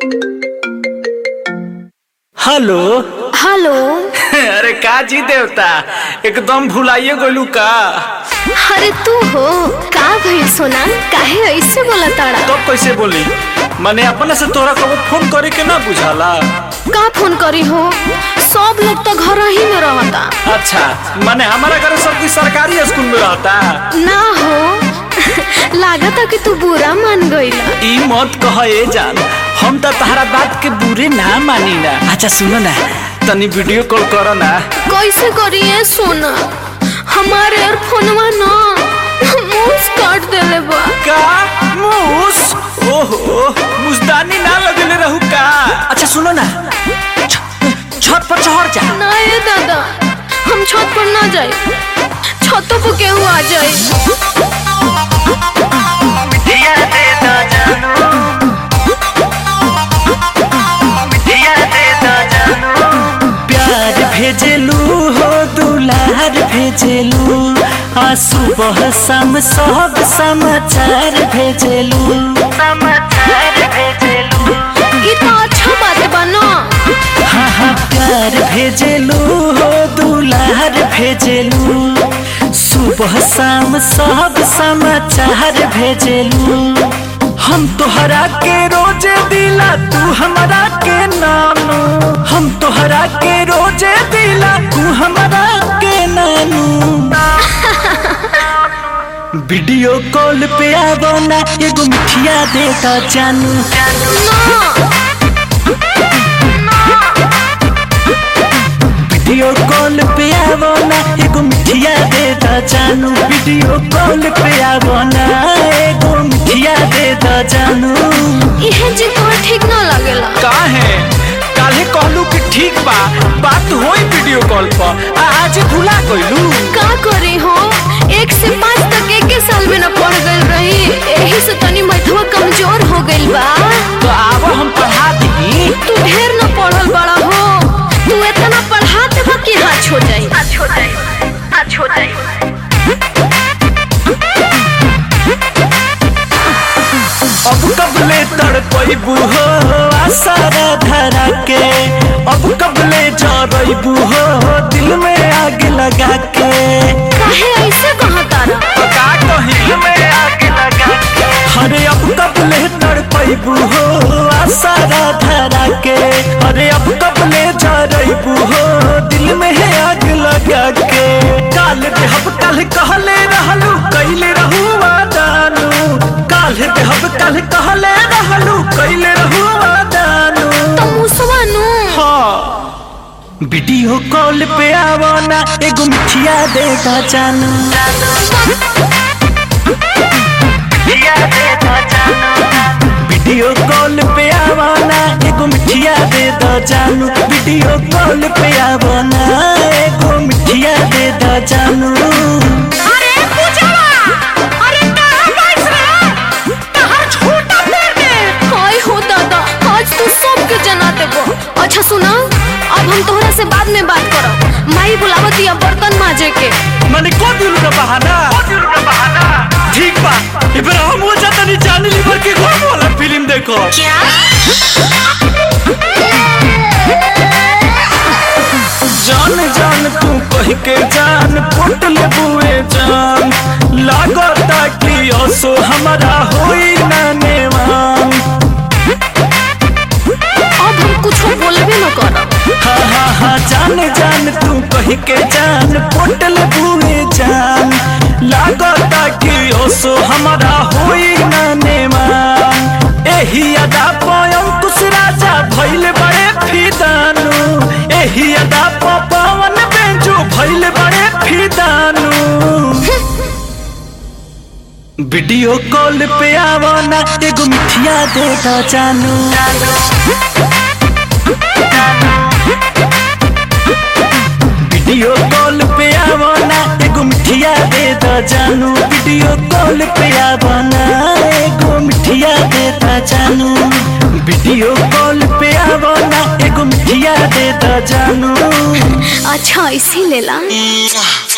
hello hello अरे का जी देवता एकदम भुलाइए गोलू का अरे तू हो का भइल सोना काहे ऐसे बोला ताड़ा तब कैसे बोली मैंने अपने से तोरा कबो फोन करे के ना बुझाला का फोन करी हो सब लोग तो घर ही में रहता अच्छा मैंने हमारा घर सब की सरकारी स्कूल में रहता ना हो लागता कि तू बुरा मान गईला ई मत कह ए जान हम तो तहरा बात के बुरे ना मानी ना अच्छा सुनो ना तनी वीडियो कॉल करो ना कैसे करिए सोना हमारे और फोनवा ना मूस काट देले बा का मूस ओहो मुस्तानी ना लगले रहू का अच्छा सुनो ना छ- छत पर चढ़ जा ना ये दादा हम छत पर ना जाए छतों पर केहू आ जाए प्यार भेजलू हो दुलार भेजलू आ सुबह शाम सब समाचार भेजलू ये तो अच्छा बात बा ना हाँ हाँ प्यार भेजलू हो दुलार भेजलू सुबह शाम सब समाचार भेजलू हम तोहरा के रोजे दिला तू हमरा के नानू हम तोहरा के रोजे दिला तू हमरा के नानू वीडियो कॉल पे आवो ना एगो मिठिया देता जानू वीडियो कॉल पे आवो ना एगो मिठिया देता जानू वीडियो कॉल पे आवो ना एगो मिठिया देता जानू यह जी तो ठीक ना लगेला काहे काहे कहलू कि ठीक बा बात होई वीडियो कॉल पर आ आज भुला गइलू का करी हो एक से पाँच तक एक के साल में न पढ़ गइल रही यही से तनी मैथवा कमजोर हो गइल बा तो आवो हम पढ़ा दी तू ढेर न पढ़ल बड़ा हो तू इतना पढ़ा देबा कि हाथ हो जाई हाथ हो जाई हाथ हो जाई अब कबले तड़पैबू हो आसारा धरा के अब कबले जरैबू हो दिल में आग लगा के काहे ऐसे कहा तारा का कहिल में आग लगा के अरे अब कबले तड़पैबू हो आसारा धरा के अरे अब कबले जरैबू हो दिल में आग लगा के काल देहब कल कहले रहलू कैले रहू वादानू काल देहब कल कहले रहलू कैले रहू वादानू तो मुसवा नु हाँ वीडियो कॉल पे आवो ना एगो मिठिया देगा जानू वीडियो कॉल पे आवो ना एगो मिठिया दे दो जानू वीडियो कॉल पे आवो ना एगो मिठिया दे दो जानू अरे पूछवा अरे कहां बैठ रहा कहां छोटा पैर दे हाय हो दादा आज तू सबके जना देबो अच्छा सुना अब हम तोहरा से बाद में बात करब माई बुलावत या बर्तन माजे के मैंने को दिलू का बहाना ठीक बा इबरा हम वो जाता नहीं जाने लीवर के कौन वाला फिल्म देखो क्या जान जान तू कह के जान पुट ले बुए जान लागता कि असो हमारा होई ना नेवान अब हम कुछ बोलबे न करब हाँ हाँ हाँ जान जान तू कह के जान पुट ले बुए जान लागता कि असो हमारा होई ना नेवान एही अदा पयम कुछ राजा भइल बड़े फिदानू एही अदा प पवन बेंजू भइल बड़े फिदानू वीडियो कॉल पे आवो ना एगो मिठिया देगा जानू वीडियो कॉल पे आवो ना एगो मिठिया दे दो जानू वीडियो कॉल पे आवो ना एगो मिठिया दे दो जानू वीडियो कॉल पे आवो ना एगो मिठिया दे दो जानू अच्छा इसी लेला